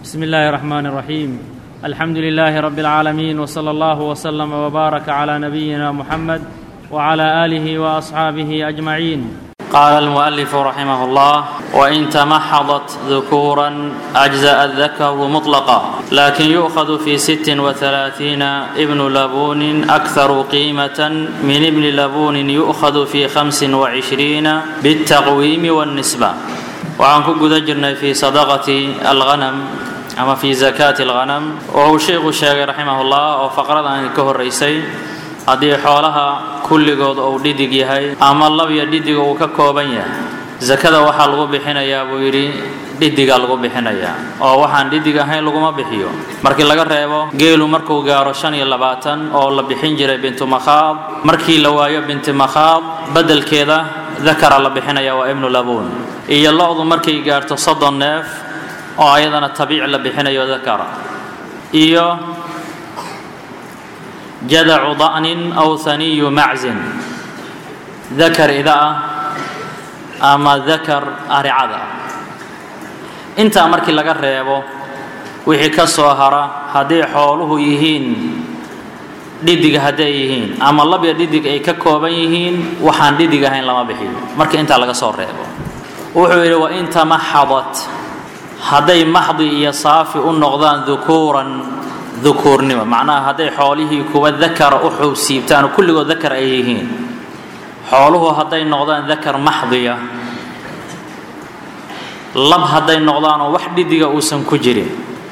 بسم الله الرحمن الرحيم الحمد لله رب العالمين وصلى الله وسلم وبارك على نبينا محمد وعلى اله واصحابه اجمعين قال المؤلف رحمه الله وان تمحضت ذكورا اجزا الذكر مطلقا لكن يؤخذ في ست وثلاثين ابن لبون اكثر قيمه من ابن لبون يؤخذ في خمس وعشرين بالتقويم والنسبه waxaan ku guda jirnay fii sadaqati alghanam ama fii zakaati alghanam wuxuu sheikhu sheegay raximahullah oo faqradan ka horeysay haddii xoolaha kulligood uu dhidig yahay ama labya dhidiga uu ka kooban yahay zakada waxaa lagu bixinayaa buu yidhi dhidigaa lagu bixinayaa oo waxaan dhidig ahayn laguma bixiyo markii laga reebo geelu markuu gaaro shan iyo labaatan oo la bixin jiray bintu makhaad markii la waayo binti makhaad beddelkeeda dakara la bixinaya waa ibnu labuun iyo lo-du markay gaarto soddon neef oo ayadana tabiic la bixinayo dakara iyo jadacu da'nin aw haniyu maczin dakar ida ah ama dakar aricada ah intaa markii laga reebo wixii ka soo hara hadday xooluhu yihiin dhidig hadday yihiin ama labya dhidig ay ka kooban yihiin waxaan dhidig ahayn lama bixiyo marka intaa laga soo reebo wuxuu yidhi wain tamaxadat hadday maxdi iyo saafi u noqdaan dukuuran dukuurnimo macnaha hadday xoolihii kuwa dakara u xuubsiibtaan oo kulligood dakar ay yihiin xooluhu hadday noqdaan dakar maxdiya lab hadday noqdaanoo wax dhidiga uusan ku jirin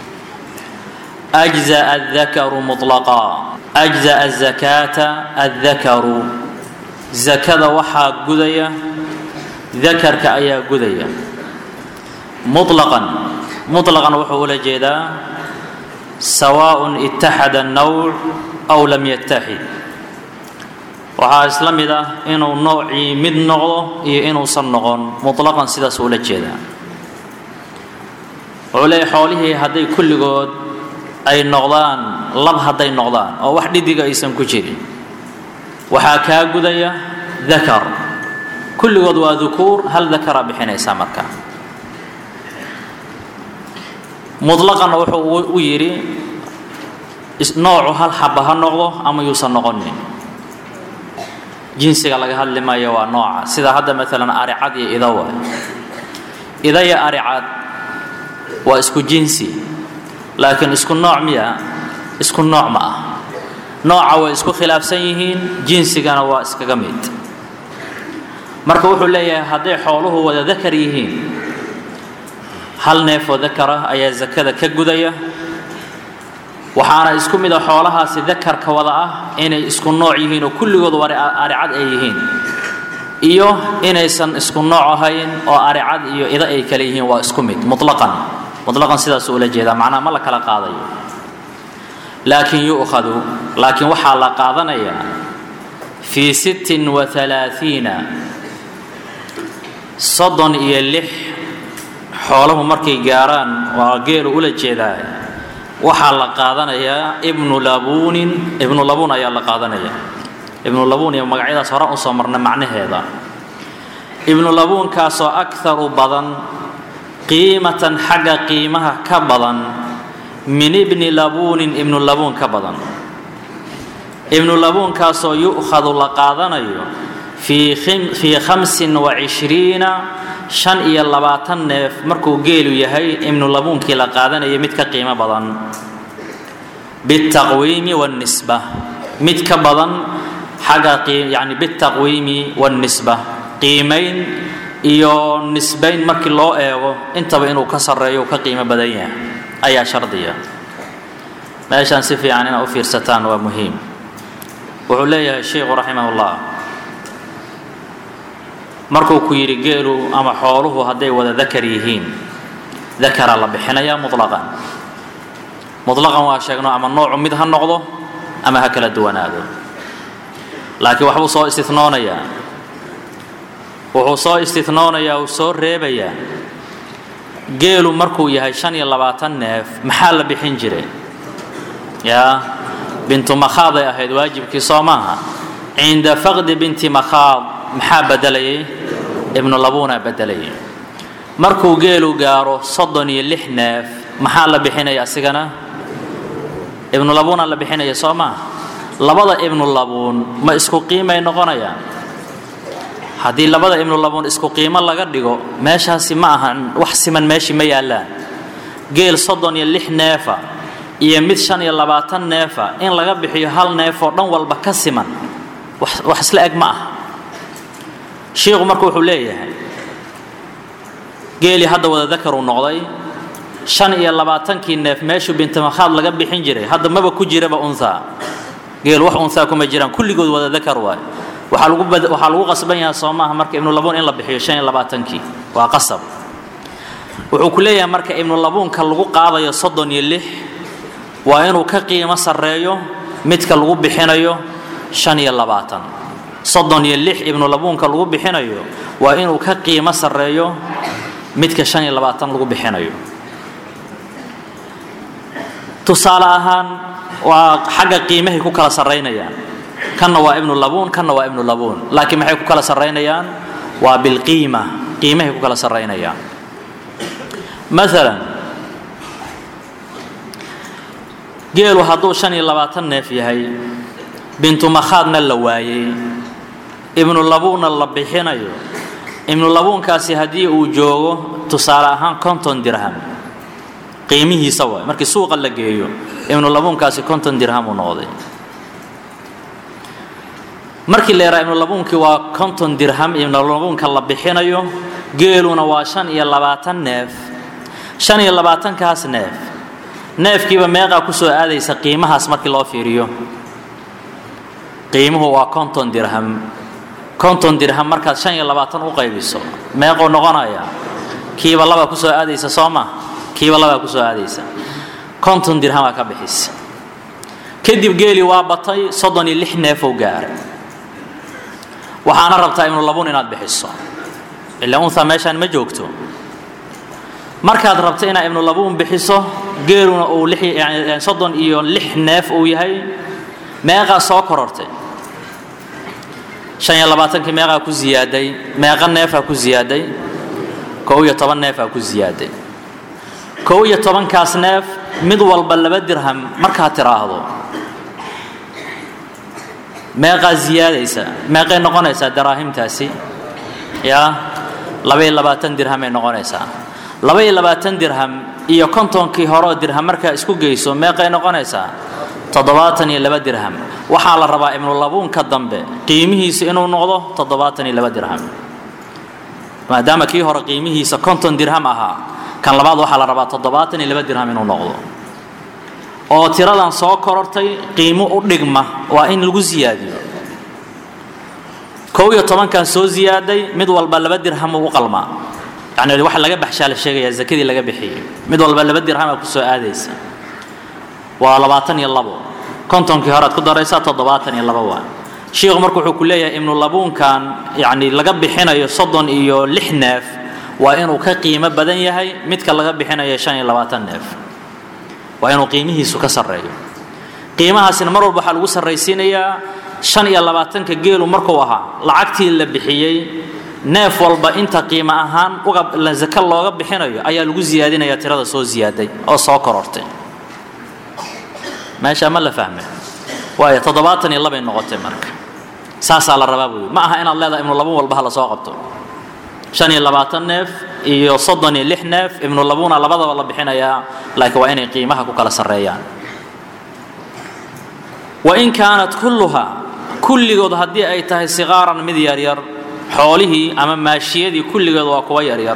أجزأ الذكر مطلقا أجزأ الزكاة الذكر زكاة وحا قدية ذكرك أيا قدية مطلقا مطلقا وحو جيدا سواء اتحد النوع أو لم يتحد waxaa isla mid ah inuu noocii mid noqdo iyo inuusan noqon muطlaqan sidaas ula jeedaa wuxuu leeyahy xoolihii hadday kulligood ay noqdaan lab hadday noqdaan oo wax dhidiga aysan ku jirin waxaa kaa gudaya dakar kulligood waa dukuur hal dakara bixinaysaa marka mutlaqanna wuxuu u yidhi noocu hal xaba ha noqdo ama yuusan noqonin jinsiga laga hadli maayo waa nooca sida hadda maalan aricad iyo ida waay ida iyo aricad waa isku jinsi laakiin isku nooc miya isku nooc ma ah nooca way isku khilaafsan yihiin jinsigana waa iskaga mid marka wuxuu leeyahay hadday xooluhu wada dakar yihiin hal neefoo dakara ayaa zakada ka gudaya waxaana isku mid a xoolahaasi dakarka wada ah inay isku nooc yihiin oo kulligood aricad ay yihiin iyo inaysan isku nooc ahayn oo aricad iyo ida ay kale yihiin waa isku mid mutlaqan mutlaqan sidaasuu ula jeedaa macnaha ma la kala qaadayo laakiin yu'khadu laakiin waxaa la qaadanayaa fii sittin wa halaaiina soddon iyo lix xoolahu markay gaaraan waa geelu ula jeedaa waxaa la qaadanayaa ibnu labuunin ibnu labuun ayaa la qaadanaya ibnu labuun iyo magacyadaas hore usoo marna macnaheeda ibnu labuunkaasoo akaru badan qiimatan xagga qiimaha ka badan min ibni labuunin ibnu labuun ka badan ibnu labuunkaasoo yu'khadu la qaadanayo fii khamsin wa cishriina shan iyo labaatan neef markuu geelu yahay ibnu labuunkii la qaadanaya mid ka qiimo badan bitaqwiimi wanisba mid ka badan xagga yani bitaqwiimi wanisba qiimayn iyo nisbayn markii loo eego intaba inuu ka sarreeyo ka qiimo badan yahay ayaa shardiya meeshaan si fiican inaad u fiirsataan waa muhiim wuxuu leeyahay sheikhu raximahullah markuu ku yidhi geelu ama xooluhu hadday wada dakar yihiin dakara la bixinayaa mutlaqan mutlaqan waa sheegno ama noocu mid ha noqdo ama ha kala duwanaado laakiin waxbuu soo istinoonayaa wuxuu soo istinoonayaa uu soo reebayaa geelu markuu yahay shan iyo labaatan neef maxaa la bixin jiray yaa bintu makhaaday ahayd waajibkii soo maaha cinda faqdi binti makhaad maxaa bedelayay ibnu labuuna bedelayay markuu geelu gaaro soddon iyo lix neef maxaa la bixinaya asigana ibnu labuuna la bixinaya soo maa labada ibnu labuun ma isku qiimay noqonayaan haddii labada ibnu labuun isku qiimo laga dhigo meeshaasi ma ahan wax siman meeshii ma yaallaan geel soddon iyo lix neefa iyo mid shan iyo labaatan neefa in laga bixiyo hal neef oo dhan walba ka siman wax isla eg ma ah shiikhu marka wuxuu leeyahay geelii hadda wada dakaruu noqday shan iyo labaatankii neef meeshuu bintimakhaad laga bixin jiray hadda maba ku jiraba unhaa geel wax unhaa kuma jiraan kulligood wada dakar waay waxaa lagu waxaa lagu qasban yahay soo maaha marka ibnu labuun in la bixiyo shan iyo labaatankii waa qasab wuxuu ku leeyahay marka ibnu labuunka lagu qaadayo soddon iyo lix waa inuu ka qiimo sarreeyo midka lagu bixinayo shan iyo labaatan soddon iyo lix ibnu labuunka lagu bixinayo waa inuu ka qiimo sarreeyo midka shan iyo labaatan lagu bixinayo tusaale ahaan waa xagga qiimahay ku kala sarraynayaan kanna waa ibnu labuun kanna waa ibnu labuun laakiin maxay ku kala sarraynayaan waa bilqiima qiimahay ku kala sarraynayaan maalan geelu hadduu shan iyo labaatan neef yahay bintu makhaadna la waayey ibnu labuunna la bixinayo ibnu labuunkaasi haddii uu joogo tusaale ahaan konton dirham qiimihiisa waay markii suuqa la geeyo ibnu labuunkaasi konton dirham uu noqday markii la yaraa ibnu labuunkii waa konton dirham ibnu labuunka la bixinayo geeluna waa shan iyo labaatan neef shan iyo labaatankaas neef neefkiiba meeqaa ku soo aadaysa qiimahaas markii loo fiiriyo qiimuhu waa konton dirham konton dirham markaad shan iyo labaatan u qaybiso meequu noqonaya kiiba labaa ku soo aadaysa soo ma kiiba labaa ku soo aadaysa konton dirhamaa ka bixisa kadib geeli waa batay soddon iyo lix neefou gaaray waxaana rabtaa ibnu labuun inaad bixiso ilaa unha meeshaan ma joogto markaad rabto inaad ibnu labuun bixiso geeluna uu soddon iyo lix neef uu yahay meeqaa soo korortay shan iyo labaatankii meeqaa ku ziyaaday meeqa neefaa ku ziyaaday kow iyo toban neefaa ku ziyaaday kow iyo tobankaas neef mid walba laba dirham markaad tiraahdo meeqaa ziyaadaysa meeqay noqonaysaa daraahimtaasi yaa labaiyo labaatan dirhamay noqonaysaa labaiyo labaatan dirham iyo kontonkii horeoo dirham markaa isku geyso meeqay noqonaysaa toddobaatan iyo laba dirham waxaa la rabaa ibnu labuunka dambe qiimihiisa inuu noqdo toddobaatan iyo laba dirham maadaama kii hore qiimihiisa konton dirham ahaa kan labaad waxaa la rabaa toddobaatan iyo laba dirham inuu noqdo oo tiradan soo korortay qiimo u dhigma waa in lagu siyaadiyo kow iyo tobankan soo ziyaaday mid walba laba dirham uu u qalmaa yani waxa laga baxshaa la sheegayaa zakadii laga bixiyey mid walba laba dirhama ku soo aadaysa waa labaatan iyo labo kontonkii horead ku daraysaa toddobaatan iyo labo waa shiikhu marka wuxuu ku leeyahay ibnu labuunkan yani laga bixinayo soddon iyo lix neef waa inuu ka qiimo badan yahay midka laga bixinayo shan iyo labaatan neef waa inuu qiimihiisu ka sarreeyo qiimahaasina mar walba waxaa lagu sarraysiinayaa shan iyo labaatanka geelu markuu ahaa lacagtii la bixiyey neef walba inta qiimo ahaan uga zaka looga bixinayo ayaa lagu siyaadinaya tirada soo ziyaaday oo soo korortay meeshaa ma la fahmay waayo toddobaatan iyo labay noqotay marka saasaa la rabaa buuyi ma aha inaad leedahay ibnu labuun walba ha la soo qabto shan iyo labaatan neef iyo soddon iyo lix neef ibnu labuuna labadaba la bixinayaa laakiin waa inay qiimaha ku kala sarreeyaan wain kaanat kulluha kulligood haddii ay tahay sikaaran mid yaryar xoolihii ama maashiyadii kulligood waa kuwa yaryar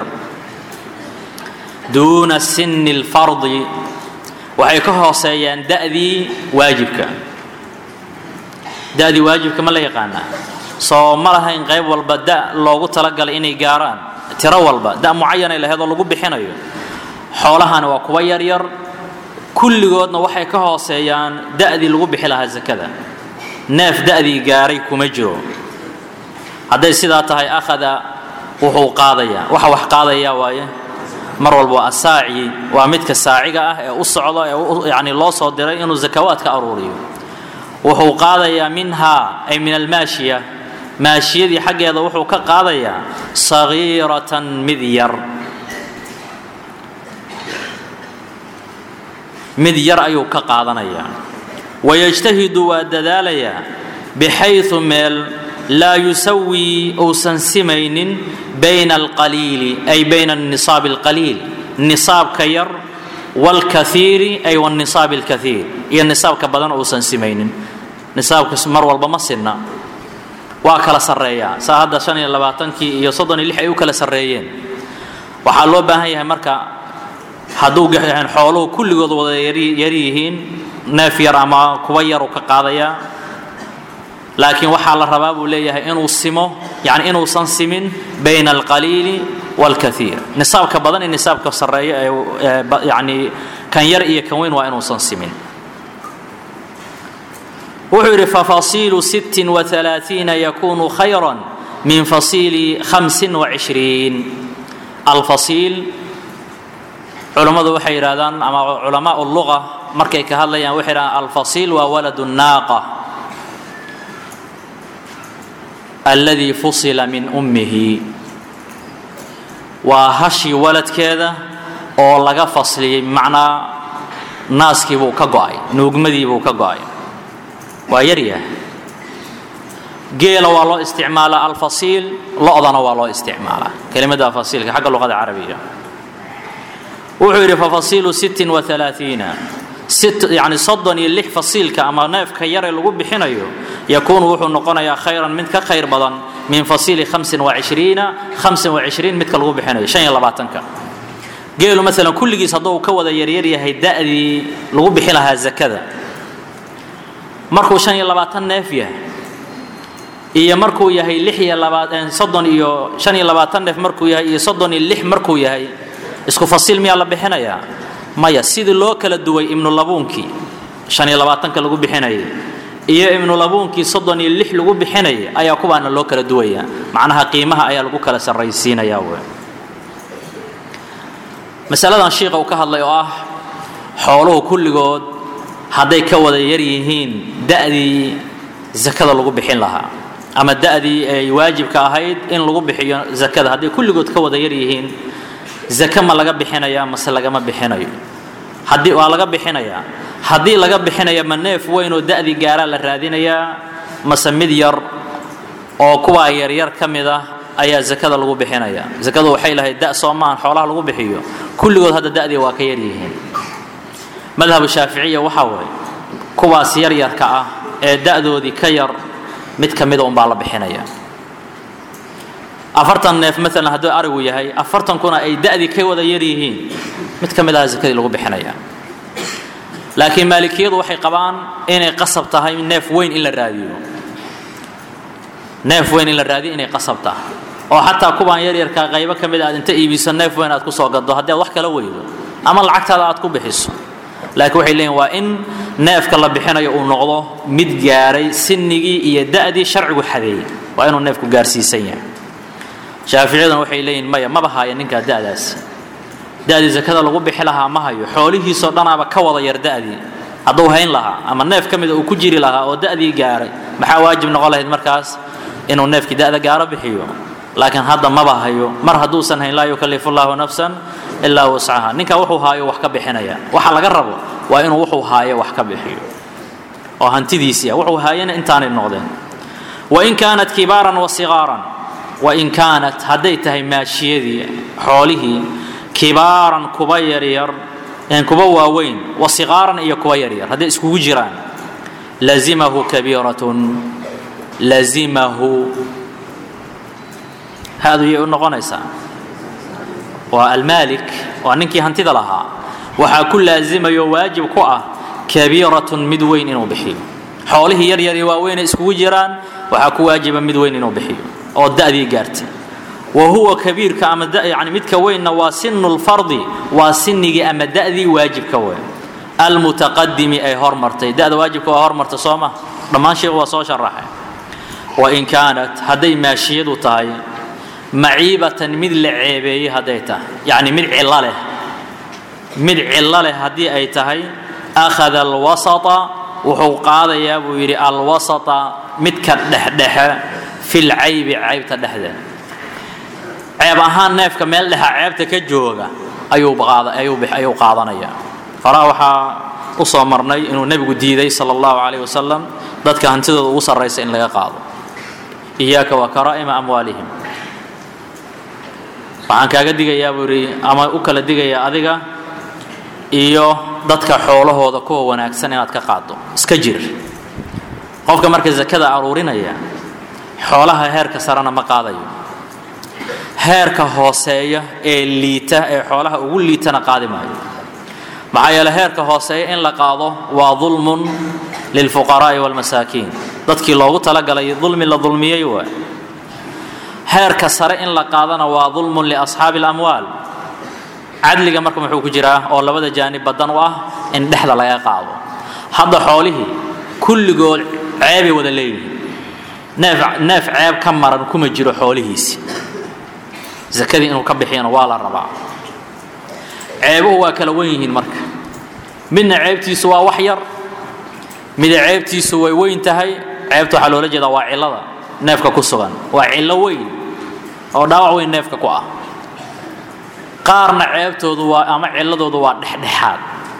duuna sinni lfardi waxay ka hooseeyaan da'dii waajibka da'dii waajibka ma la yaqaanaa soo ma lahayn qayb walba da loogu talagalay inay gaaraan tiro walba da mucayanay lahayd oo lagu bixinayo xoolahani waa kuwa yaryar kulligoodna waxay ka hooseeyaan da'dii lagu bixi lahaa zakada neef da'dii gaaray kuma jiro hadday sidaa tahay akhada wuxuu qaadayaa waxa wax qaadayaa waaye mar walba waa asaaci waa midka saaciga ah ee u socdo ee yani loo soo diray inuu zakawaadka aruuriyo wuxuu qaadayaa minhaa ay min almaashiya maashiyadii xaggeeda wuxuu ka qaadayaa sagiiratan mid yar mid yar ayuu ka qaadanayaa wayajtahidu waa dadaalayaa bixayu meel laa yusawii uusan simaynin bayna alqaliili ay bayna anisaabi alqaliil nisaabka yar wاlkaiiri ay wاnisaab اlkaiir iyo nisaabka badan uusan simaynin nisaabka mar walba ma sinna waa kala sarreeyaa saa hadda shan iyo labaatankii iyo soddon iyo lix ay u kala sarreeyeen waxaa loo baahan yahay marka hadduu xooluhu kulligood wada yar yihiin neef yar ama kuwa yaru ka qaadayaa laakiin waxaa la rabaa buu leeyahay inuu simo yani inuusan simin bayna alqaliili wاlkaiir nisaabka badan iyo nisaabka sarreeya ee yani kan yar iyo kan weyn waa inuusan simin wuxuu yidhi fafasiilu sittin waalaaiina yakunu khayra min fasiili hamsin wacishriin alfasiil culammadu waxay yidhahdaan ama culamaa luga markay ka hadlayaan waxay yidhahdaan alfasiil waa walad naaqa alladii fusila min ummihi waa hashii waladkeeda oo laga fasliyey macnaa naaskii buu ka go'ay nuugmadii buu ka go'ay waa yaryah geela waa loo isticmaalaa alfasiil lo-dana waa loo isticmaalaa kelimada fasiilka xagga luqada carabiga wuxuu yidhi fafasiilu sittin waalaaiina yani soddon iyo lix fasiilka ama neefka yare lagu bixinayo yakuunu wuxuu noqonayaa khayran mid ka khayr badan min fasiili hamsin wacishriina hamsin wacishriin midka lagu bixinayo shan iyo labaatanka geelu maalan kulligiis hadduu ka wada yaryar yahay da'dii lagu bixi lahaa zakada markuu shan iyo labaatan neef yahay iyo markuu yahay lix iyo labaa soddon iyo shan iyo labaatan neef markuu yahay iyo soddon iyo lix markuu yahay isku fasiil miyaa la bixinayaa maya sidii loo kala duway ibnulabuunkii shan iyo labaatanka lagu bixinayay iyo ibnulabuunkii soddon iyo lix lagu bixinayay ayaa kuwaana loo kala duwaya macnaha qiimaha ayaa lagu kala sarraysiinaya w masaladan shiiqa uu ka hadlay oo ah xooluhu kulligood hadday ka wada yar yihiin da'dii zakada lagu bixin lahaa ama da'dii ay waajibka ahayd in lagu bixiyo zakada hadday kulligood ka wada yar yihiin zake ma laga bixinayaa mase lagama bixinayo haddii waa laga bixinayaa haddii laga bixinaya ma neef weyn oo da'dii gaaraa la raadinayaa mase mid yar oo kuwaa yaryar ka mid ah ayaa zakada lagu bixinaya zakadu waxay lahayd da soo maahan xoolaha lagu bixiyo kulligood hadda da'dii waa ka yar yihiin madhabu shaaficiya waxaa waay kuwaas yaryarka ah ee da'doodii ka yar mid ka mida unbaa la bixinaya afartan neef maalan hadduu arigu yahay afartankuna ay da'dii ka wada yar yihiin mid ka mid aha zakadii lagu bixinaya laakiin maalikiyadu waxay qabaan inay qasab tahay neef weyn in la raadiyo neef weyn in la raadiyo inay qasab tahay oo xataa kuwaan yaryarkaa qaybo ka mid aad inta iibiso neef weyn aad ku soo gaddo haddii aad wax kala weydo ama lacagtaada aad ku bixiso laakiin waxay leeyihin waa in neefka la bixinayo uu noqdo mid gaaray sinigii iyo da'dii sharcigu xadeeyey waa inuu neefku gaarsiisan yahay shaaficiyaduna waxay leeyihin maya maba haya ninkaa da'daas da'dii zakada lagu bixi lahaa ma hayo xoolihiisoo dhanaaba ka wada yar da'dii hadduu hayn lahaa ama neef ka mida uu ku jiri lahaa oo da'dii gaaray maxaa waajib noqon lahayd markaas inuu neefkii da'da gaaro bixiyo laakiin hadda maba hayo mar hadduusan hayn laa yukallifu llaahu nafsan ilaa wuscaha ninka wuxuu haayo wax ka bixinaya waxa laga rabo waa inuu wuxuu haayo wax ka bixiyo oo hantidiisii ah wuxuu haayana intaanay noqdeen wain kaanat kibaaran wa sigaaran wain kaanat hadday tahay maashiyadii xoolihii kibaaran kuba yaryar kuba waaweyn wa sigaaran iyo kuba yaryar hadday iskugu jiraan lazimahu kabiiratun lazimahu haadu yay u noqonaysaa waa almaalik waa ninkii hantida lahaa waxaa ku laazimayo waajib ku ah kabiiratun mid weyn inuu bixiyo xoolihii yar yar iyo waaweynay iskugu jiraan waxaa ku waajiba mid weyn inuu bixiyo oo da'dii gaartay wa huwa kabiirka ama yani midka weynna waa sinu lfardi waa sinigii ama da'dii waajibka weyn almutaqadimi ay hormartay da'da waajibka waa hormartay soo ma dhammaan sheekhu waa soo sharaxay wain kaanat hadday maashiyadu tahay maciibatan mid la ceebeeyey hadday tahay yacni mid cillo leh mid cillo leh haddii ay tahay akhada alwasata wuxuu qaadayaa buu yidhi alwasata midka dhexdhexe fil caybi caybta dhexdeeda ceeb ahaan neefka meel dhexa ceebta ka jooga ayuu ayuu ayuu qaadanaya horaa waxaa u soo marnay inuu nebigu diiday sala allahu calayh wasalam dadka hantidooda ugu sarraysa in laga qaado iyaaka wa karaa'ima amwaalihim waxaan kaaga digayaa buu yidhi ama u kala digayaa adiga iyo dadka xoolahooda kuwa wanaagsan inaad ka qaado iska jir qofka marka sakada aruurinaya xoolaha heerka sarena ma qaadayo heerka hooseeya ee liita ee xoolaha ugu liitana qaadi maayo maxaa yeele heerka hooseeya in la qaado waa dulmun lilfuqaraa'i waalmasaakiin dadkii loogu talagalay dulmi la dulmiyey waay heerka sare in la qaadana waa dulmun liasxaabi alamwaal cadliga marka muxuu ku jiraa oo labada jaanib badan u ah in dhexda laga qaado hadda xoolihii kulligood ceebay wada leeyihiin neef neef ceeb ka maran kuma jiro xoolihiisi sakadii inuu ka bixiyana waa la rabaa ceebuhu waa kala wen yihiin marka midna ceebtiisu waa wax yar mida ceebtiisu way weyn tahay ceebta waxaa loola jeedaa waa cillada neefka ku sugan waa cillo weyn oo dhaawac weyn neefka ku ah qaarna ceebtoodu waa ama cilladoodu waa dhexdhexaad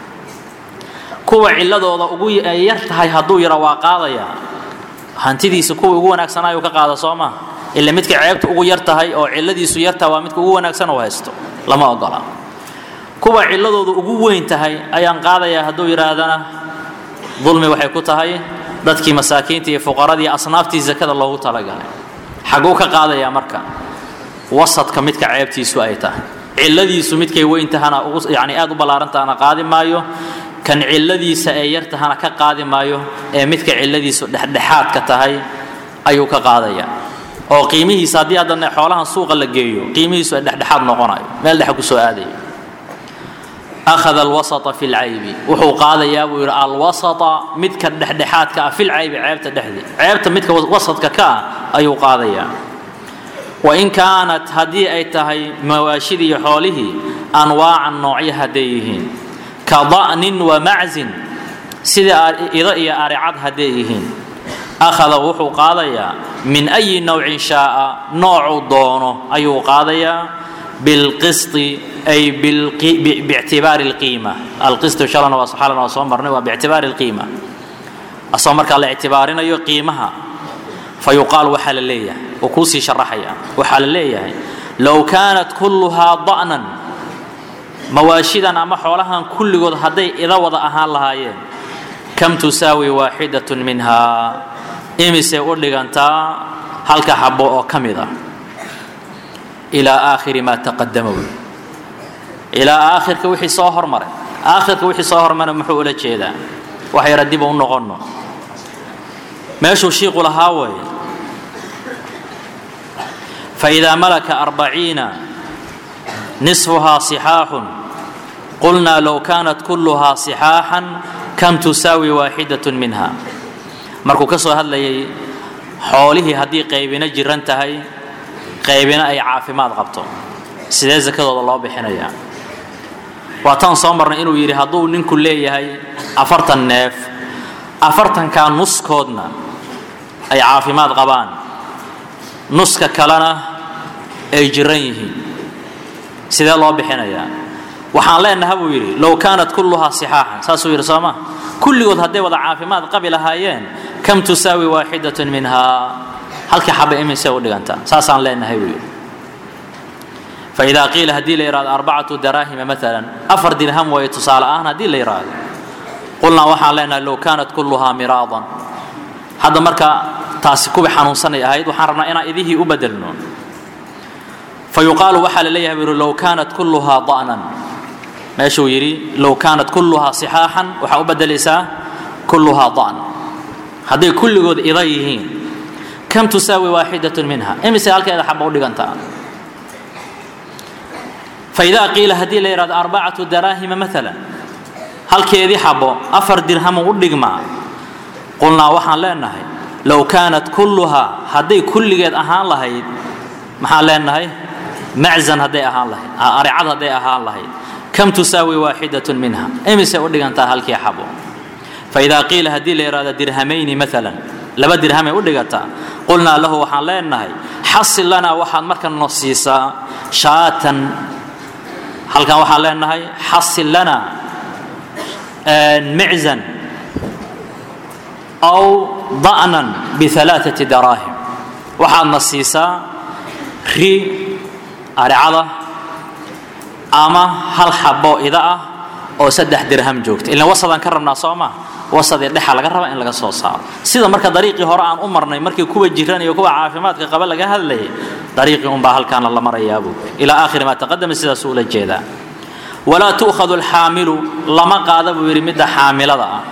kuwa cilladooda ugu yar tahay hadduu yara waa qaadayaa hantidiisa kuwa ugu wanaagsanayuu ka qaada soo maa ila midka ceebta ugu yar tahay oo cilladiisu yartaha waa midka ugu wanaagsan uu haysto lama ogola kuwa cilladoodu ugu weyn tahay ayaan qaadayaa hadduu yidhaahdana dulmi waxay ku tahay dadkii masaakiinta iyo fuqaradii asnaaftii sakada loogu talagalay xaguu ka qaadayaa marka wasadka midka ceebtiisu ay tahay cilladiisu midkay weyn tahana yani aad u ballaarantahana qaadi maayo kan cilladiisa ee yar tahana ka qaadi maayo ee midka cilladiisu dhexdhexaadka tahay ayuu ka qaadayaa oo qiimihiisa haddii haddana xoolahan suuqa la geeyo qiimihiisu ay dhexdhexaad noqonayo meel dhexe kusoo aadayo akhada alwasata fi lcaybi wuxuu qaadayaa buu yidhi alwasata midka dhexdhexaadka ah filcaybi ceebta dhexdii ceebta midka wasadka ka ah ayuu qaadayaa wain kaanat haddii ay tahay mawaashidii iyo xoolihii anwaacan noocyo hadday yihiin ka da'nin wa maczin sida ido iyo aricad hadday yihiin akhada wuxuu qaadayaa min ayi nowcin shaaa noocuu doono ayuu qaadayaa bilqisti ay biictibaari lqiima alqistu shalana waa xalana waa soo marnay waa biictibaari lqiima asoo markaa la ictibaarinayo qiimaha fa yuqaal waxaa la leeyahay wuu kuusii sharaxaya waxaa la leeyahay low kaanat kulluhaa da'nan mawaashidan ama xoolahan kulligood hadday ida wada ahaan lahaayeen kam tusaawi waaxidatun minhaa imisay u dhigantaa halka xabo oo ka mid ah ilaa aakhiri maa taqadama wey ilaa aakhirka wixii soo hormaray aakhirka wixii soo hormaray muxuu ula jeedaa wax yara dib u noqonno meeshuu shiiqu lahaa weeye faidaa malaka arbaciina nisfuhaa sixaaxun qulnaa low kaanat kulluhaa sixaaxan kam tusaawi waaxidatun minha markuu ka soo hadlayay xoolihii haddii qaybina jiran tahay qaybina ay caafimaad qabto sidee sakadooda loo bixinayaa waa taan soo marnay inuu yidhi hadduu ninku leeyahay afartan neef afartankaa nuskoodna ay caafimaad qabaan nuska kalena ay jiran yihiin sidee loo bixinayaa waxaan leenaha buu yidhi low kaanat kulluhaa sixaaxan saasuu yidhi sooma kulligood hadday wada caafimaad qabi lahaayeen kam tusaawi waaxidatun minhaa halkii xaba imisay u dhigantaa saasaan leenahay buu yidhi faidaa qiila haddii la yidhahdo arbacatu daraahima maalan afar dirham waye tusaale ahaan haddii la yidhaahdo qulnaa waxaan leenahay low kaanat kulluhaa miraadan hadda marka taasi kuwii xanuunsanay ahayd waxaan rabnaa inaan idihii u bedelno fa yuqaalu waxaa la leeyahay buu yidhi low kaanat kulluhaa da'nan meeshuu yidhi low kaanat kulluhaa sixaaxan waxaa u bedelaysaa kulluhaa da'n hadday kulligood ida yihiin kam tusaawi waaxidatun minha imise halkeeda xaba u dhigantaa faidaa qiila haddii la yidhahdo arbacatu daraahima maalan halkeedii xabo afar dirhamu u dhigmaa qulnaa waxaan leenahay low kaanat kulluhaa hadday kulligeed ahaan lahayd maxaan leenahay maczan hadday ahaan lahayd aricad hadday ahaan lahayd kam tusaawi waaxidatun minha imise u dhigantaa halkii xabo faidaa qiila haddii la yidhahdo dirhamayni maalan laba dirhamay u dhigataa qulnaa lahu waxaan leenahay xasil lanaa waxaad marka noo siisaa shaatan halkan waxaan leenahay xasil lanaa miczan aw da'nan bialaaثati daraahim waxaadna siisaa ri aricada ama hal xabo ida ah oo saddex dirham joogta ilan wasadaan ka rabnaa soo ma wasadii dhexa laga raba in laga soo saaro sida marka dariiqii hore aan u marnay markii kuwa jiran iyo kuwa caafimaadka qaba laga hadlayay dariiqii unbaa halkaana la marayaabu ilaa aakhiri maa taqadama sidaasuu ula jeedaa walaa tu'khadu alxaamilu lama qaada buu yidhi midda xaamilada ah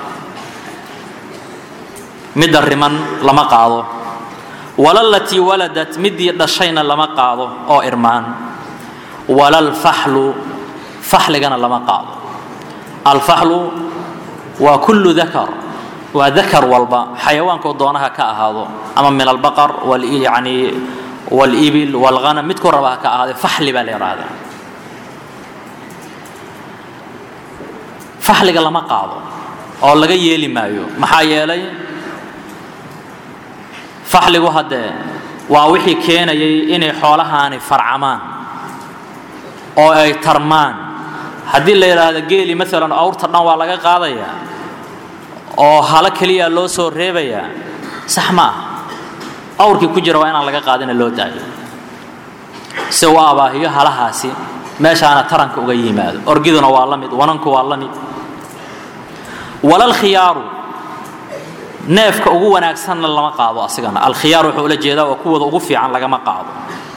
midda riman lama qaado walalatii waladat midii dhashayna lama qaado oo irmaan walalfaxlu faxligana lama qaado alfaxlu waa kullu dakar waa dakar walba xayawaanko doonaha ka ahaado ama min albaqar yani walibil walghanam midku raba ha ka ahaade faxli baa la yidhaahdaa faxliga lama qaado oo laga yeeli maayo maxaa yeelay faxligu haddee waa wixii keenayay inay xoolahaani farcamaan oo ay tarmaan haddii la yidhaahdo geeli maalan awrta dhan waa laga qaadayaa oo halo keliya loo soo reebayaa sax ma ah awrkii ku jira waa inaan laga qaadina loo daayo si u abaahiyo halahaasi meeshaana taranka uga yimaado orgiduna waa la mid wananku waa la mid walalkhiyaaru neefka ugu wanaagsanna lama qaado asigana alkhiyaar wuxuu ula jeedaa waa kuwooda ugu fiican lagama qaado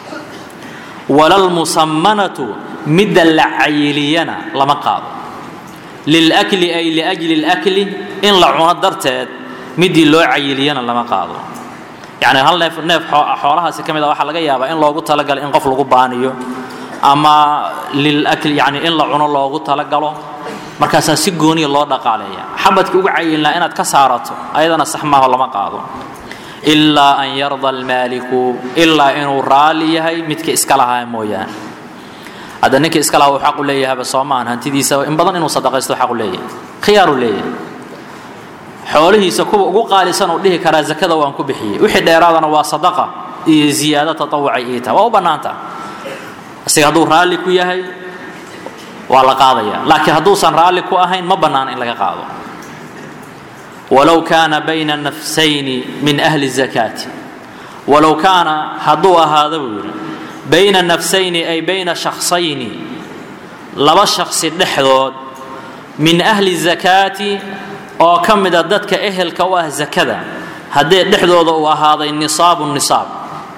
walalmusammanatu midda la cayiliyana lama qaado lilakli ay liajli اlakli in la cuno darteed midii loo cayiliyana lama qaado yani hal neef neef xoolahaasi ka mid a waxaa laga yaabaa in loogu talagalo in qof lagu baaniyo ama lilakli yani in la cuno loogu talagalo markaasaa si gooniya loo dhaqaaleeya xabadkii ugu cayilnaa inaad ka saarato ayadana sax maaho lama qaado ilaa an yarda almaaliku ilaa inuu raalli yahay midka iska lahaa mooyaane hadda ninkii iska lahaa uu xaq u leeyahayba soo maahan hantidiisa in badan inuu sadaqaysto xaq u leeyahay khiyaaru leeyahay xoolihiisa kuwa ugu qaalisan uu dhihi karaa zakada waan ku bixiyey wixii dheeraadana waa sadaqa iyo ziyaado tatawucay ii taha waa u bannaanta isaga hadduu raalli ku yahay waa la qaadaya laakiin hadduusan raalli ku ahayn ma bannaana in laga qaado walow kaana bayna nafsayni min ahli zakaati walow kaana hadduu ahaado buu yidhi bayna nafsayni ay bayna shakhsayni laba shakhsi dhexdood min ahli zakaati oo ka mida dadka ehelka u ah zakada haddee dhexdooda uu ahaaday nisaabu nisaab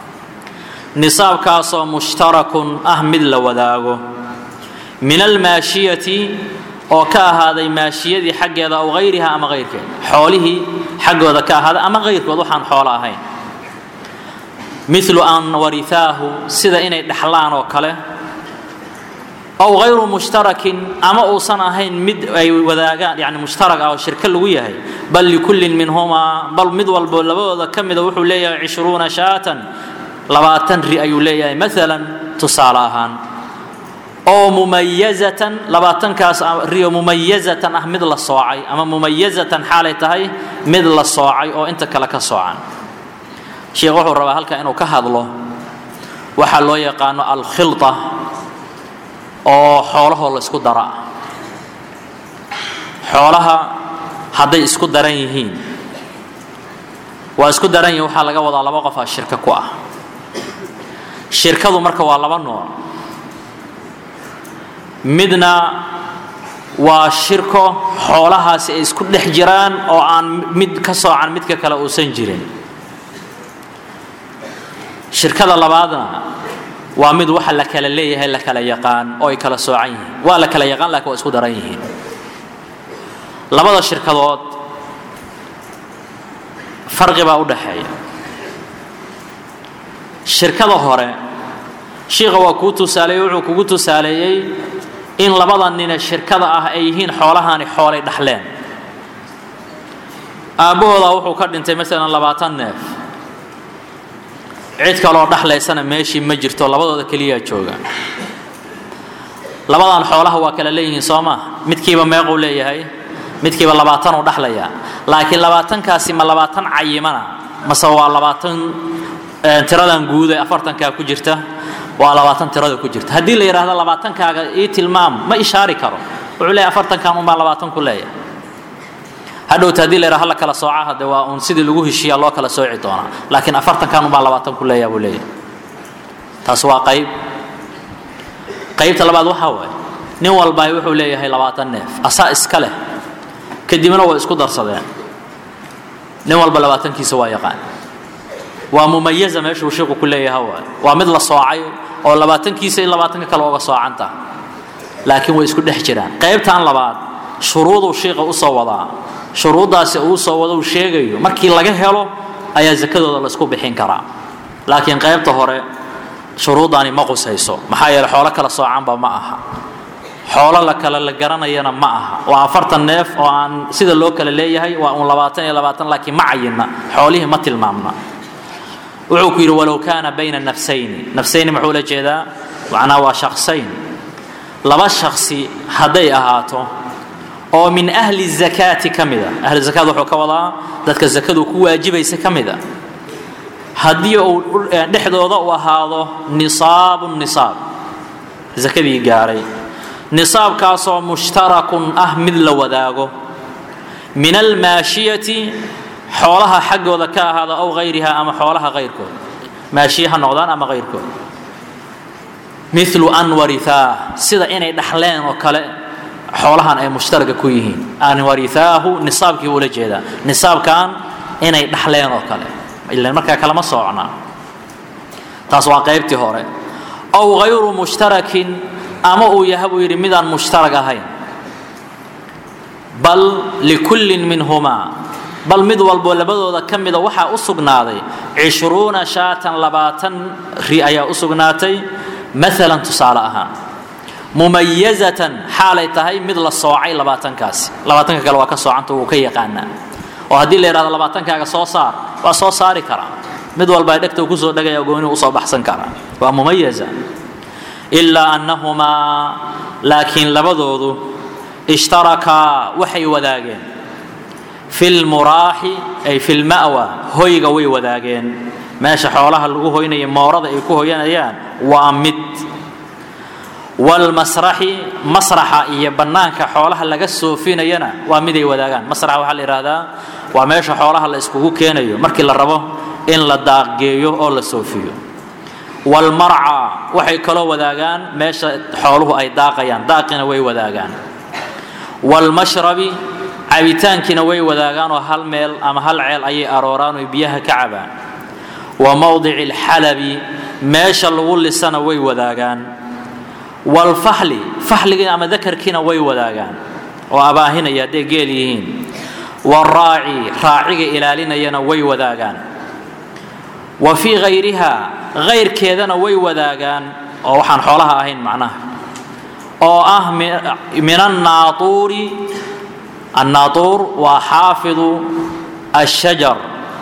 nisaabkaasoo mushtarakun ah mid la wadaago min almaashiyati oo ka ahaaday maashiyadii xaggeeda aw hayriha ama hayrkeed xoolihii xaggooda ka ahaaday ama hayrkood waxaan xoolo ahayn milu an warithaahu sida inay dhexlaan oo kale aw hayru mushtarakin ama uusan ahayn mid ay wadaagaan yani mushtarag ah oo shirko lagu yahay bal likullin minhumaa bal mid walbo labadooda ka mida wuxuu leeyahay cishruuna shaatan labaatan ri ayuu leeyahay maalan tusaale ahaan oo mumayazatan labaatankaas rio mumayazatan ah mid la soocay ama mumayazatan xaalay tahay mid la soocay oo inta kale ka soocan sheekh wuxuu rabaa halka inuu ka hadlo waxaa loo yaqaano alkhilta oo xoolahoo la isku dara xoolaha hadday isku daran yihiin waa isku daran yihiin waxaa laga wadaa laba qofaa shirka ku ah shirkadu marka waa laba nooc midna waa shirko xoolahaasi ay isku dhex jiraan oo aan mid ka soocan midka kale uusan jirin shirkada labaadna waa mid waxa la kala leeyahay la kala yaqaan oo ay kala soocan yihiin waa la kala yaqaan lakin waa isku daran yihiin labada shirkadood farqi baa u dhaxeeya shirkada hore shiikha waa kuu tusaaleeyey wuxuu kugu tusaaleeyey in labada nine shirkada ah ay yihiin xoolahaani xoolay dhaxleen aabbahoodaa wuxuu ka dhintay maalan labaatan neef cid kaloo dhaxlaysana meeshii ma jirto labadooda keliyaa jooga labadan xoolaha waa kala leeyihiin soo maa midkiiba meequu leeyahay midkiiba labaatanuu dhaxlayaa laakiin labaatankaasi ma labaatan cayimana mase waa labaatan tiradan guud ee afartankaa ku jirta waa labaatan tirada ku jirta haddii la yidhaahdo labaatankaaga ii tilmaam ma ishaari karo wuxuu leeyahay afartankan unbaa labaatan ku leeyahay hadhowta hadii la yidhaha hala kala sooca hadde waa uun sidii lagu heshiiya loo kala sooci doonaa laakiin afartankan unbaa labaatan ku leeyaha buu leeyahay taas waa qayb qaybta labaad waxaa waaye nin walbaay wuxuu leeyahay labaatan neef asaa iska leh kadibna way isku darsadeen nin walba labaatankiisa waa yaqaan waa mumayaza meeshuu sheeku ku leeyaha waay waa mid la soocay oo labaatankiisa in labaatanka kale oga soocanta laakiin way isku dhex jiraan qaybtan labaad shuruuduu shiiqa usoo wadaa shuruuddaasi uu soo wado uu sheegayo markii laga helo ayaa zakadooda laysku bixin karaa laakiin qaybta hore shuruuddaani ma qusayso maxaa yeele xoolo kala soocanba ma aha xoolo la kale la garanayana ma aha waa afartan neef oo aan sida loo kala leeyahay waa uun labaatan iyo labaatan laakiin ma cayinna xoolihii ma tilmaamna wuxuu ku yidhi walow kaana bayna nafsayni nafsayni muxuu la jeedaa macnaha waa shaksayn laba shaksi hadday ahaato oo min ahli zakaati ka mida ahli zakaad wuxuu ka wadaa dadka zakadu ku waajibaysa ka mida haddii uu dhexdooda u ahaado nisaabu nisaab zakadii gaaray nisaabkaasoo mushtarakun ah mid la wadaago min almaashiyati xoolaha xaggooda ka ahaada ow hayriha ama xoolaha hayrkood maashiye ha noqdaan ama hayrkood milu an warihaa sida inay dhaxleen oo kale xoolahan ay mushtaraga ku yihiin an warithaahu nisaabkii ula jeedaa nisaabkan inay dhaxleen oo kale ilan markaa kalama soocnaa taas waa qaybtii hore ow hayru mushtarakin ama uu yaha buu yidhi midaan mushtarag ahayn bal likullin minhumaa bal mid walbo labadooda ka mida waxaa u sugnaaday cishruuna shaatan labaatan ri ayaa u sugnaatay maalan tusaale ahaan mumayazatan xaalay tahay mid la soocay labaatankaasi labaatanka kale waa ka soocanta wuu ka yaqaanaa oo haddii la yidhahdo labaatankaaga soo saar waa soo saari karaa mid walba ay dhegta kusoo dhegaya goonihu usoo baxsan karaa waa mumayaza ilaa annahumaa laakiin labadoodu ishtarakaa waxay wadaageen fi lmuraaxi ay fi lma'wa hoyga way wadaageen meesha xoolaha lagu hoynaya moorada ay ku hoyanayaan waa mid walmasraxi masraxa iyo bannaanka xoolaha laga soofinayana waa miday wadaagaan masraxa waxaa la yidhaahdaa waa meesha xoolaha la iskugu keenayo markii la rabo in la daaqgeeyo oo la soofiyo walmarca waxay kaloo wadaagaan meesha xooluhu ay daaqayaan daaqina way wadaagaan walmashrabi cabitaankiina way wadaagaan oo hal meel ama hal ceel ayay arooraan oo biyaha ka cabaan wa mowdici alxalabi meesha lagu lisana way wadaagaan walfaxli faxligii ama dakarkiina way wadaagaan oo abaahinaya hadday geel yihiin waraaci raaciga ilaalinayana way wadaagaan wa fii hayriha hayrkeedana way wadaagaan oo waxaan xoolaha ahayn macnaha oo ah min annaauuri annaauur waa xaafidu ashajar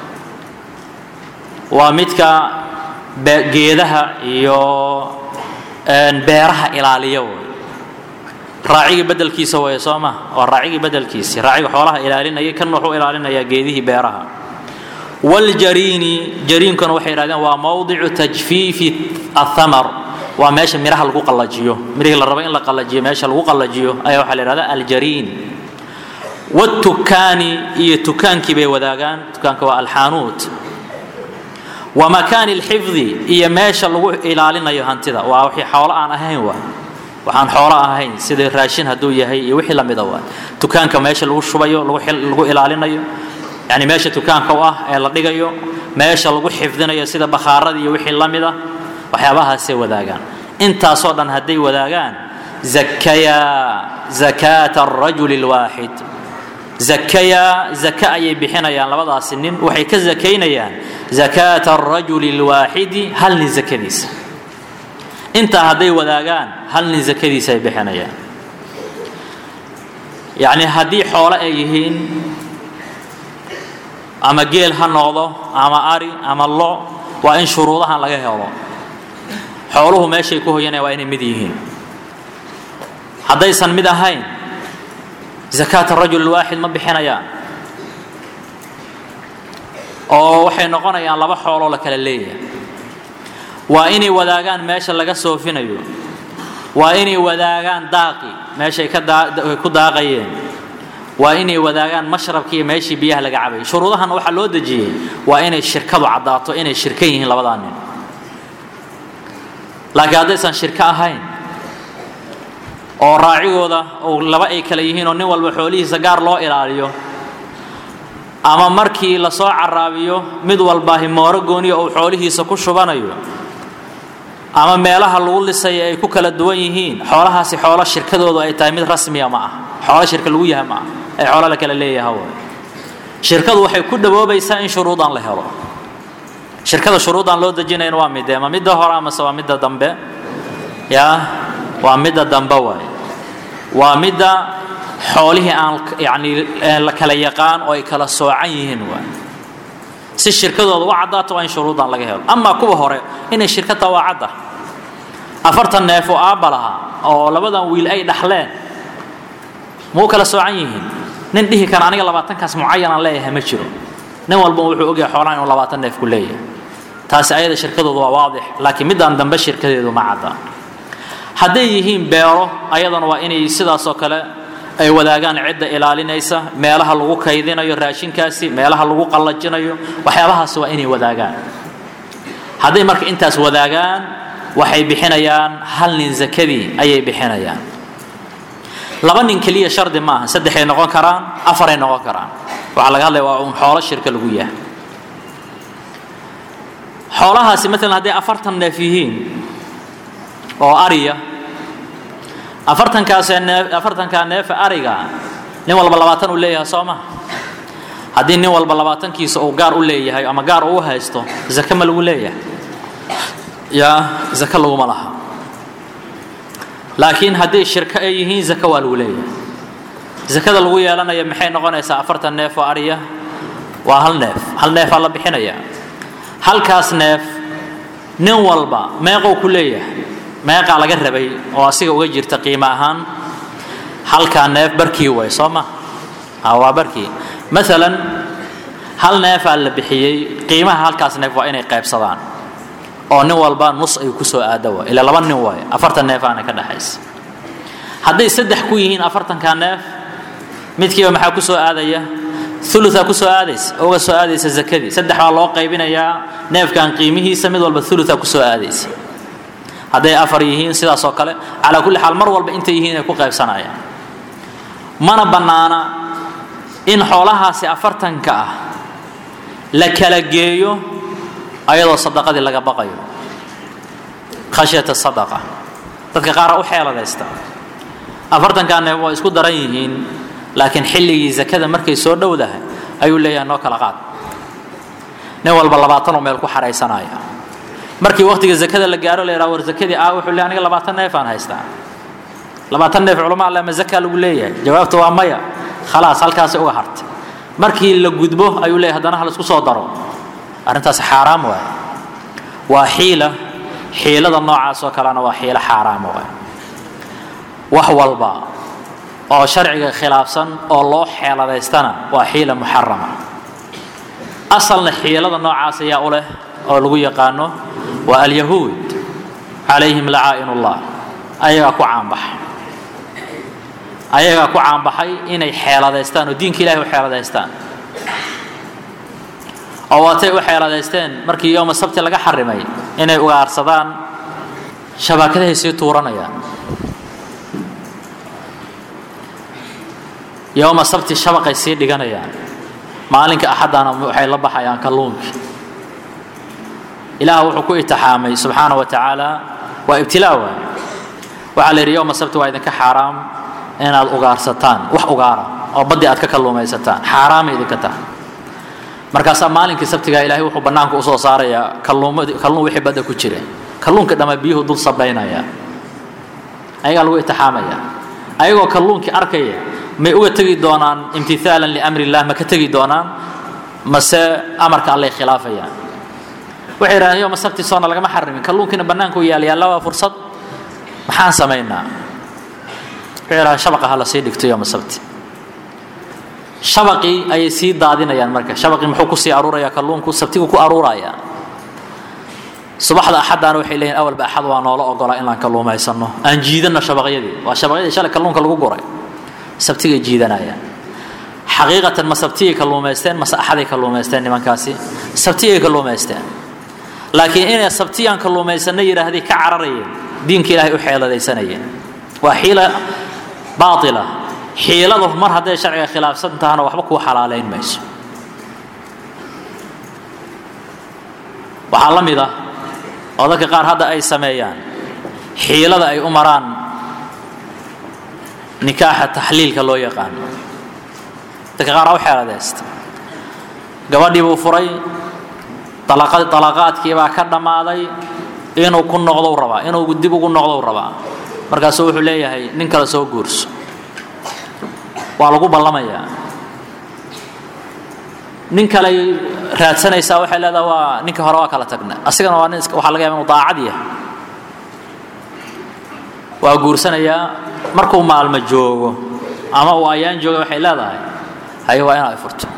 waa midka geedaha iyo beeraha ilaaliya way raacigii bedelkiisa way soo ma waa raacigii bedelkiisi raaciga xoolaha ilaalinaya kan wuxuu ilaalinayaa geedihii beeraha waljariini jariinkuna waxay yidhahdeen waa mowdicu tajfiifi athamar waa meesha miraha lagu qallajiyo mirihii la rabo in la qallajiyo meesha lagu qallajiyo ayaa waxaa la yidhahdaa aljariin watukaani iyo tukaankii bay wadaagaan tukaanka waa alxaanuut wa makaani lxifdi iyo meesha lagu ilaalinayo hantida waa wixii xoolo aan ahayn waa waxaan xoolo ahayn sida raashin hadduu yahay iyo wixii lamida waa tukaanka meesha lagu shubayo lagu ilaalinayo yani meesha tukaanka u ah ee la dhigayo meesha lagu xifdinayo sida bakhaaradii iyo wixii lamida waxyaabahaasay wadaagaan intaasoo dhan hadday wadaagaan zakayaa zakaata arajuli lwaaxid zakayaa zaka ayay bixinayaan labadaasi nin waxay ka zakaynayaan zakaata arajuli lwaaxidi hal nin zakadiisa intaa hadday wadaagaan hal nin zakadiisa ay bixinayaan yacni haddii xoolo ay yihiin ama geel ha noqdo ama ari ama lo waa in shuruudahan laga helo xooluhu meeshay ku hoyanaya waa inay mid yihiin haddaysan mid ahayn zakaat arajul lwaaxid ma bixinayaan oo waxay noqonayaan laba xooloo la kala leeyahay waa inay wadaagaan meesha laga soofinayo waa inay wadaagaan daaqi meeshay ku daaqayeen waa inay wadaagaan mashrabkii meeshii biyaha laga cabayay shuruudahana waxaa loo dejiyey waa inay shirkadu caddaato inay shirkan yihiin labadaa nin laakiin haddaysan shirko ahayn oo raacigooda oo laba ay kale yihiin oo nin walba xoolihiisa gaar loo ilaaliyo ama markii lasoo caraabiyo mid walba himooro gooniya uu xoolihiisa ku shubanayo ama meelaha lagu lisaya ay ku kala duwan yihiin xoolahaasi xoolo shirkadoodu ay tahay mid rasmiya ma ah xoolo shirka lagu yahay ma ah ay xoolo la kala leeyaha way shirkadu waxay ku dhawoobaysaa in shuruudan la helo shirkada shuruudan loo dejinayn waa midee ma midda hore amase waa midda dambe yaa waa midda dambe waay waa midda xoolihii aan yani la kala yaqaan oo ay kala soocan yihiin waay si shirkadooda u caddaato waa in shuruudan laga helo amaa kuwa hore inay shirkadta waa cadda afartan neef oo aabba lahaa oo labadan wiil ay dhaxleen ma u kala soocan yihiin nin dhihi kara aniga labaatankaas mucayanaan leeyahay ma jiro nin walba wuxuu ogyahay xoolaha inuu labaatan neef ku leeyahay taasi ayada shirkadoodu waa waadix laakiin midaan dambe shirkadeedu ma cadda hadday yihiin beero ayadana waa inay sidaasoo kale ay wadaagaan cidda ilaalinaysa meelaha lagu kaydinayo raashinkaasi meelaha lagu qallajinayo waxyaabahaasi waa inay wadaagaan hadday marka intaas wadaagaan waxay bixinayaan hal nin zakadii ayay bixinayaan laba nin keliya shardi maaha saddexay noqon karaan afaray noqon karaan waxaa laga hadlaya waa un xoolo shirka lagu yahay xoolahaasi maalan hadday afartan neef yihiin oo ariya afartankaasee neef afartankaa neefa ariga nin walba labaatan uu leeyahay soo maha haddii nin walba labaatankiisa uu gaar u leeyahay ama gaar uu haysto zake ma lagu leeyahay yaa zake laguma laha laakiin hadday shirko ay yihiin zake waa lagu leeyahay zakada lagu yeelanaya maxay noqonaysaa afartan neef oo ariya waa hal neef hal neefaa la bixinaya halkaas neef nin walba meeqou ku leeyahay meeqaa laga rabay oo asiga uga jirta qiimo ahaan halkaa neef barkii way soo ma waa barkii maalan hal neefaa la bixiyey qiimaha halkaas neef waa inay qaybsadaan oo nin walba nus ay ku soo aada waay ilaa laba nin waay afartan neefaana ka dhexaysa hadday saddex ku yihiin afartankaa neef midkiiba maxaa ku soo aadaya uluaa ku soo aadaysa uga soo aadaysa zakadii saddex baa loo qaybinayaa neefkan qiimihiisa mid walba uluaa ku soo aadaysa hadday afar yihiin sidaas oo kale calaa kulli xaal mar walba intay yihiin ay ku qaybsanayaan mana bannaana in xoolahaasi afartanka ah la kala geeyo ayadoo sadaqadii laga baqayo khashyata sadaqa dadka qaara u xeeladaysta afartankaa neef waa isku daran yihiin laakiin xilligii zakada markay soo dhowdahay ayuu leeyahay noo kala qaad nin walba labaatanoo meel ku xaraysanaya markii waqtiga zakada la gaaro la yidhaha war zakadii ah wuxuu leeyahay aniga labaatan neef aan haystaa labaatan neef culama alle ma zakaa lagu leeyahay jawaabta waa maya khalaas halkaasay uga hartay markii la gudbo ayuu leeyahay haddana ha la isku soo daro arrintaasi xaaraam waay waa xiila xiilada noocaas oo kalena waa xiilo xaaraama waay wax walba oo sharciga khilaafsan oo loo xeeladaystana waa xiila muxarama asalna xiilada noocaas ayaa u leh oo lagu yaqaano waa alyahuud calayhim lacaa'in ullah ayagaa ku caanbaxay ayagaa ku caanbaxay inay xeeladaystaan oo diinka ilahay u xeeladaystaan oo waatay u xeeladaysteen markii yooma sabti laga xarimay inay ugaarsadaan shabaakadahay sii tuuranayaan yowma sabti shabaqay sii dhiganayaan maalinka axadana waxay la baxayaan kalluunkii ilaah wuxuu ku itixaamay subxaana wa tacaala waa ibtilaa waay waxaa la yidhi yowma sabti waa idinka xaaraam inaad ugaarsataan wax ugaara oo baddii aad ka kalluumaysataan xaaraamay idinka tahay markaasaa maalinkii sabtigaa ilaahay wuxuu bannaanka usoo saarayaa kalluun wixii badda ku jira kalluunka dhamma biyuhu dul sabaynaya ayagaa lagu itixaamaya ayagoo kalluunkii arkaya may uga tegi doonaan imtithaalan liamri illah ma ka tegi doonaan mase amarka allay khilaafayaan waxay yidhahdeen yoma sabti soona lagama xarimin kalluunkiina bannaanka u yaal yaalla waa fursad maxaan samaynaa waxay yidhahdeen shabaqa ha la sii dhigto yoma sabti shabaqii ayay sii daadinayaan marka shabaqii muxuu kusii aruuraya kalluunku sabtigu ku aruuraya subaxda axaddaana waxay leeyihin awalba axad waa noola ogolaa inaan kalluumaysano aan jiidanno shabaqyadii waa shabaqyadii shalay kalluunka lagu guray sabtigay jiidanayaan xaqiiqatan ma sabtiyay kalluumaysteen mase axaday kalluumaysteen nimankaasi sabtiyay kalluumaysteen laakiin inay sabtiyaan kalluumaysanna yidhaahday ka cararayeen diinka ilaahay u xeeladaysanayeen waa xiila baaila xiiladu mar hadday sharciga khilaafsan tahana waxba kuu xalaalayn mayso waxaa la mid ah oo dadka qaar hadda ay sameeyaan xiilada ay u maraan nikaaxa taxliilka loo yaqaano dadka qaar u xeeladaysta gabadhii buu furay dalaqaadkii baa ka dhammaaday inuu ku noqdou rabaa inuu dib ugu noqdou rabaa markaasuu wuxuu leeyahay nin kale soo guurso waa lagu ballamayaa nin kale raadsanaysaa waxay leedaha waa ninka hore waa kala tagna asigana waa nin waxaa laga yaba inu daacad yahay waa guursanayaa markuu maalmo joogo ama uu ayaan jooga waxay leedahay haye waa inaad furto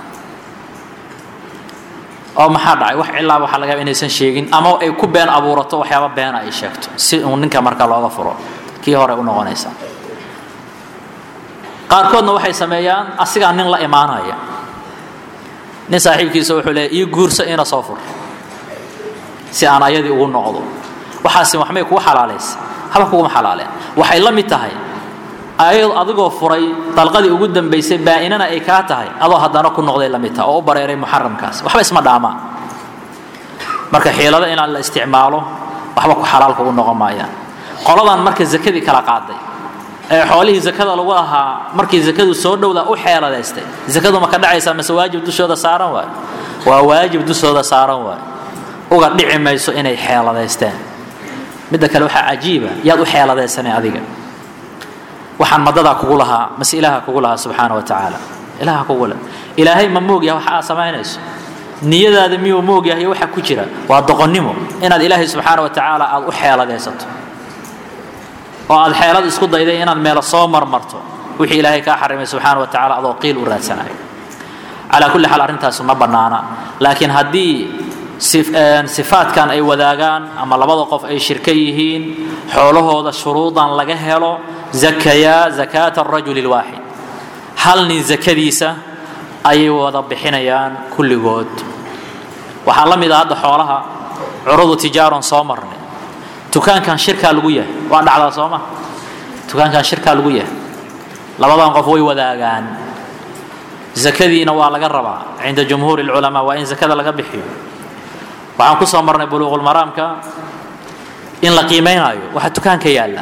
oo maxaa dhacay wax cilaaba waxaa laga yaba inaysan sheegin ama ay ku been abuurato waxyaaba beena ay sheegto si uu ninka marka looga furo kii hore u noqonaysa qaarkoodna waxay sameeyaan asigaa nin la imaanaya nin saaxiibkiisa wuxuu leeyahy ii guurso ina soo fur si aan ayadii ugu noqdo waxaasi waxmay kugu xalaalaysa haba kuguma xalaaleen waxay la mid tahay adigoo furay dalqadii ugu dambaysay baa-inana ay kaa tahay adoo haddana ku noqday la mid tahay oo u bareeray muxaramkaas waxba isma dhaamaan marka xiilada inaan la isticmaalo waxba ku xalaal kugu noqon maayaan qoladan marka zakadii kala qaaday ee xoolihii zakada lagu lahaa markii zakadu soo dhowda u xeeladaystay zakadu ma ka dhacaysaa mase waajib dushooda saaran waay waa waajib dushooda saaran waay uga dhici mayso inay xeeladaysteen midda kale waxaa cajiiba yaad u xeeladaysanay adiga waxaan madadaa kugu lahaa mase ilaaha kugu lahaa subxaana wa tacaala ilaaha kugu leh ilaahay ma moogyaha waxa aad samaynayso niyadaada miyuu moogyahay waxa ku jira waa doqonnimo inaad ilaahay subxaana wa tacaala aad u xeeladaysato oo aad xeelad isku dayday inaad meelo soo marmarto wixii ilaahay kaa xarimay subxaana wa tacala adoo qiil u raadsanayo calaa kulli xaal arrintaas ma bannaana laakiin haddii sifaadkan ay wadaagaan ama labada qof ay shirka yihiin xoolahooda shuruudan laga helo zakayaa zakaata arajuli lwaaxid hal nin zakadiisa ayay wada bixinayaan kulligood waxaa la mid ah hadda xoolaha curudu tijaaron soo marnay dukaankan shirkaa lagu yahay waa dhacdaa soo ma dukaankan shirkaa lagu yahay labadan qof way wadaagaan zakadiina waa laga rabaa cinda jumhuuri lculamaa waa in zakada laga bixiyo waxaan ku soo marnay buluuqulmaraamka in la qiimaynaayo waxa dukaanka yaalla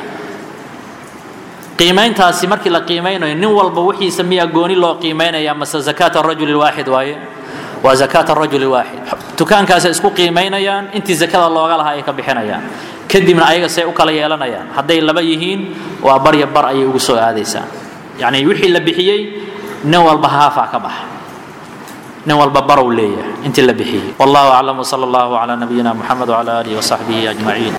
qiimayntaasi markii la qiimaynayo nin walba wixiisa miyaa gooni loo qiimaynaya mase zakaata arajuli lwaaxid waaye waa zakaata arajuli lwaaxid dukaankaasay isku qiimaynayaan intii zakada looga lahaa ay ka bixinayaan kadibna ayaga say u kala yeelanayaan hadday laba yihiin waa barya bar ayay ugu soo aadaysaa yacni wixii la bixiyey nin walba haafaa ka baxa nin walba barow leeyahay intii la bixiyey wallahu aclam wsala allahu calaa nabiyina muxamed wcala aalihi wasaxbihi ajmaciin